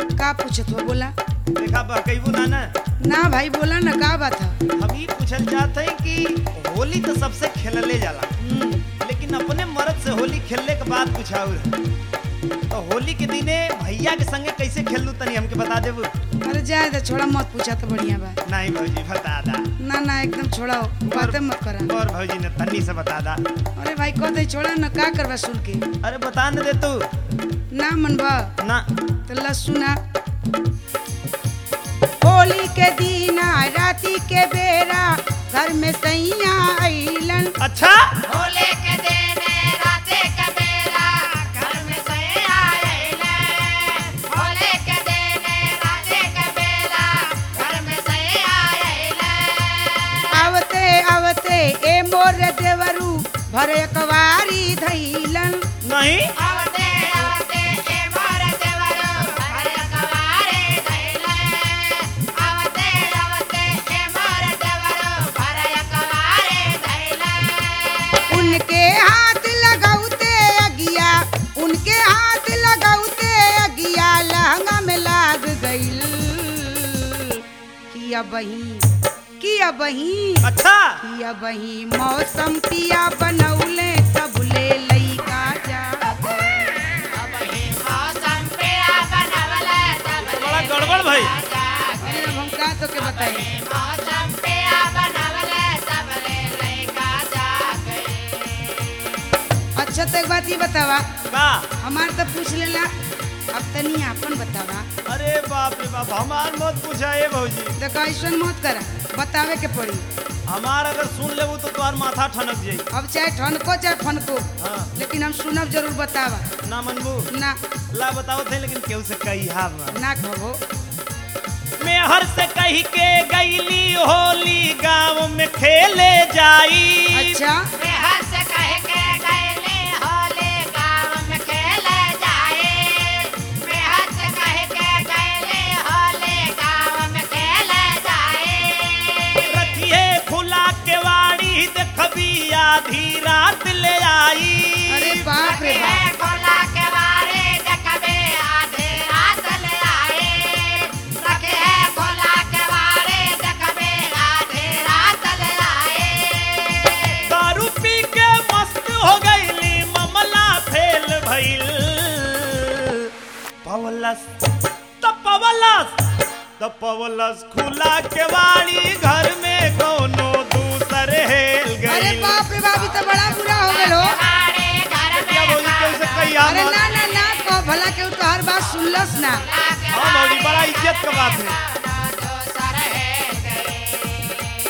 का पूछत हो बोला देखा बहकैबू ना ना ना भाई बोला ना का बात है हम ई पूछल चाहते हैं कि होली तो सबसे खेलले जाला हम्म, लेकिन अपने मर्द से होली खेलने के बाद कुछ और तो होली के दिने भैया के संगे कैसे खेलू तनी हमके बता देबू अरे जाए दे छोड़ा मत पूछा तो बढ़िया बा नहीं भौजी बता दा ना ना एकदम छोड़ाओ बातें मत करा और भौजी ने तन्नी से बता दा अरे भाई कह दे छोड़ा ना का करवा सुन के अरे बता न दे तू ना मन बा ना तो ला सुना होली के दिन राती के बेरा घर में सैया अइलन अच्छा होले के दिन राते के बेला घर में सैया आइले होले के दिन राते के बेला घर में सैया आइले आवते आवते ए मोर देवरू भरे कवारी धैलन नहीं आवते आवते ए मोर देवरो घर कवारे धैले आवते आवते ए मोर देवरो घर कवारे धैले उनके हाथ लगाउते अगिया उनके हाथ लगाउते अगिया लहंगा में लाग गइल किया बही किया बही अच्छा किया बही मौसम पिया बनौले तब ले लइका जा अब ही मौसम पेड़ा बनवले तब बड़ा गड़बड़ भाई अरे अब हम का तो के बताई मौसम पेड़ा बनवले तब ले लइका जा अच्छा तो एक बात ये बतावा का हमार तो पूछ लेला अब तनी आपन बतावा अरे बाप रे बाप हमार मत पूछा ए भौजी देखो ऐसा मत करा बतावे के पड़ी हमार अगर सुन लेबू तो तुम्हार माथा ठनक जाई अब चाहे ठनको चाहे फनको हाँ लेकिन हम सुनब जरूर बतावा ना मनबू ना ला बताओ थे लेकिन केहू से कही हा ना ना खबो मैं हर से कही के गईली होली गांव में खेले जाई अच्छा मैं हंस कह के गईले होले गांव में खेले जाए मैं हंस कह के गईले होले गांव में खेले जाए रखिए खुला केवाड़ी देखबी आधी रात ले आई अरे बाप रे बाप रखे खोला के बारे देखबे आधे रात ले आए रखे खोला के बारे देखबे आधे रात ले आए दारू पी के मस्त हो गईली ममला फेल भइल पवलस त पवलस त पवलस खुला केवाड़ी घर में कोनो दूसर हेल अरे गई बाप रे बाप ई तो बड़ा बुरा हो गलो हमारे घर क्या में भौजी केहू से कही हा अरे मत ना ना ना कह भला के तो हर बात सुनलस ना हाँ भौजी बड़ा इज्जत का बात है दोसर है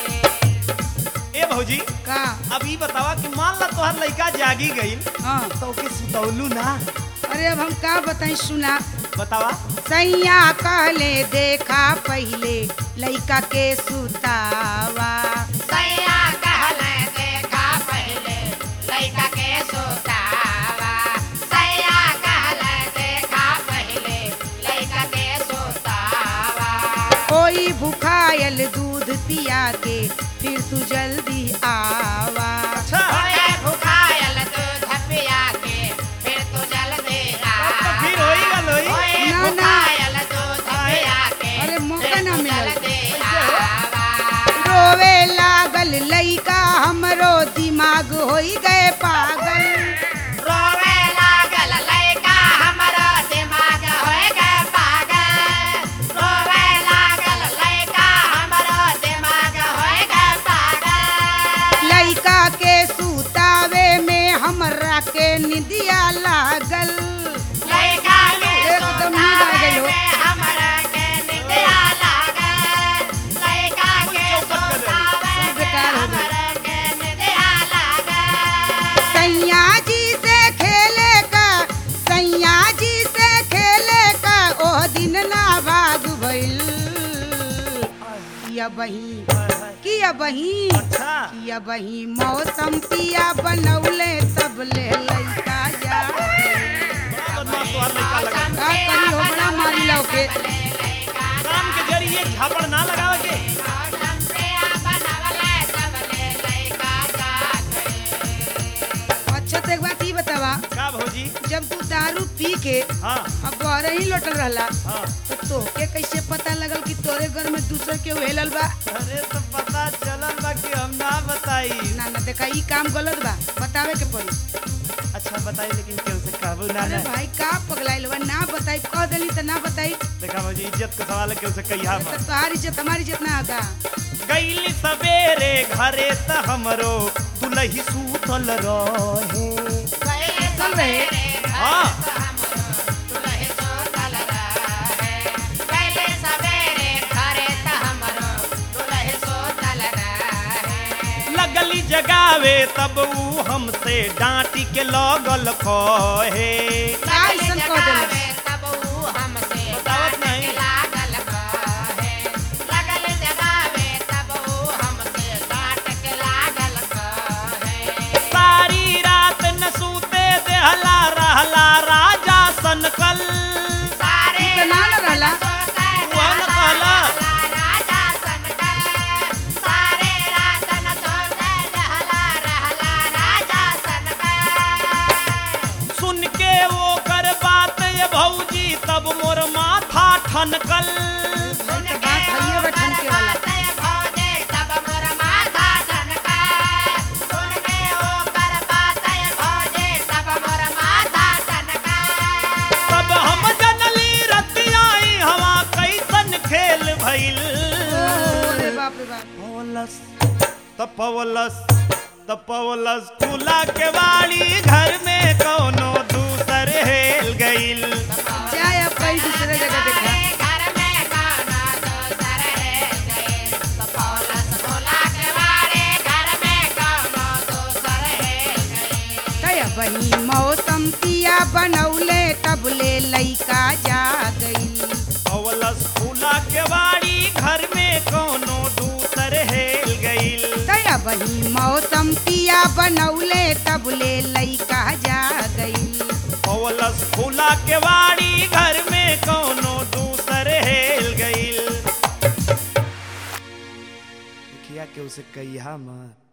ए भौजी का अब ई बतावा कि मान ला तोहर लइका जागी गई हाँ तो ओके सुतौलू ना अरे अब हम का बताई सुना बतावा सैया कहले देखा पहले लइका के सुतावा सैया कहले देखा पहले लइका के सोतावा सैया कहले देखा पहले लइका के सोतावा कोई भुखायल दूध पिया के फिर तू जल्दी आवा अच्छा ओए भुखायल दूध पिया के फिर तू जल्दी आ तो फिर होई गल होई ओए ना, ना। भुखायल दूध पिया के अरे मौका फिर ना तू मिलल। जल्दी आवा रोवे लागल लइका हमरो दिमाग होई गए पागल रोवे लागल लइका हमरो दिमाग होय गए पागल रोवे लागल लइका हमरो दिमाग होय गए पागल लइका के सुतावे में हमरा के निदिया लागल लइका के एकदम नींद आ गई हो। सोतावे में हमरा के निंदिया लागल लइका के सोतावे सब में बेकार हो गई। हमरा के निंदिया लागल सैया जी से खेले का सैया जी से खेले का ओह दिन ना भाग भइल किया बही किया बही अच्छा किया बही मौसम पिया बनौले तब ले लइका जा बड़ा बदमाश तोहर लइका लगा का करी हो बड़ा मारी लौ के काम के जरिए झापड़ ना लगावे के मौसम पे बनवले सब ले लइका जा अच्छा तो एक बात ई बतावा का भौजी जब तू दारू पी पी के हाँ अब बहरे ही लौटल रहला हाँ तो तोहके कैसे पता लगल कि तोरे घर में दूसर के हेलल बा अरे तो पता चलल बा कि हम ना बताई ना ना देखा ई काम गलत बा बतावे के पड़ी अच्छा बताई लेकिन केहू से कहबू ना अरे ना भाई का पगलाइल बा ना बताई कह देली तो ना बताई देखा भौजी इज्जत का सवाल है केहू से कहिया तो मत तुम्हारी इज्जत हमारी इज्जत ना होगा गईली सवेरे घरे त हमरो दुलही सूतल रहे चल रहे हाँ दुल्हे सोतल रहे पहले सवेरे घरे त हमरो दुल्हे सोतल रहे लगली जगावे तब ऊ हमसे डांटी के लगल कहे का ऐसन कह देले जगावे तब ऊ हमसे बतावत डांट नहीं। के लागल कहे लगल जगावे तब ऊ हमसे डांट के लागल कहे सारी रात न सूते देहला रहला राजा सनकल सारे इतना न रहला वह न कहला राजा सनकर सारे रात न सोते रहला रहला राजा सनकर सुन के वो कर बात ये भौजी तब मोर माथा ठनकल सुन तो के बात हइये बा ठनके वाला। बातें भौजे तब मोर माथा ठनकर सुन के ओ कर बातें भौजे तब मोर माथा ठनकर तब हम जनली रतियाई हवा कैसन खेल भइल अरे बाप रे बाप पवलस तपवलस तपवलस खुला के वाली घर में कौनो दूसर हेल गइल जाए अब कहीं दूसरे जगह देखा घर में गाना दोसर है गए तो पौलस बोला के बारे घर में गाना दोसर है गए कया बही मौसम पिया बनौले तब ले लइका जा गई पवलस खुला के वाली घर में कौनो दूसर हेल गइल कया बही मौसम पिया बनौले तब ले लइका जा गई पवलस खुला के वाड़ी घर में कौनो दूसर हेल गइल देखिया के उसे कहिया मत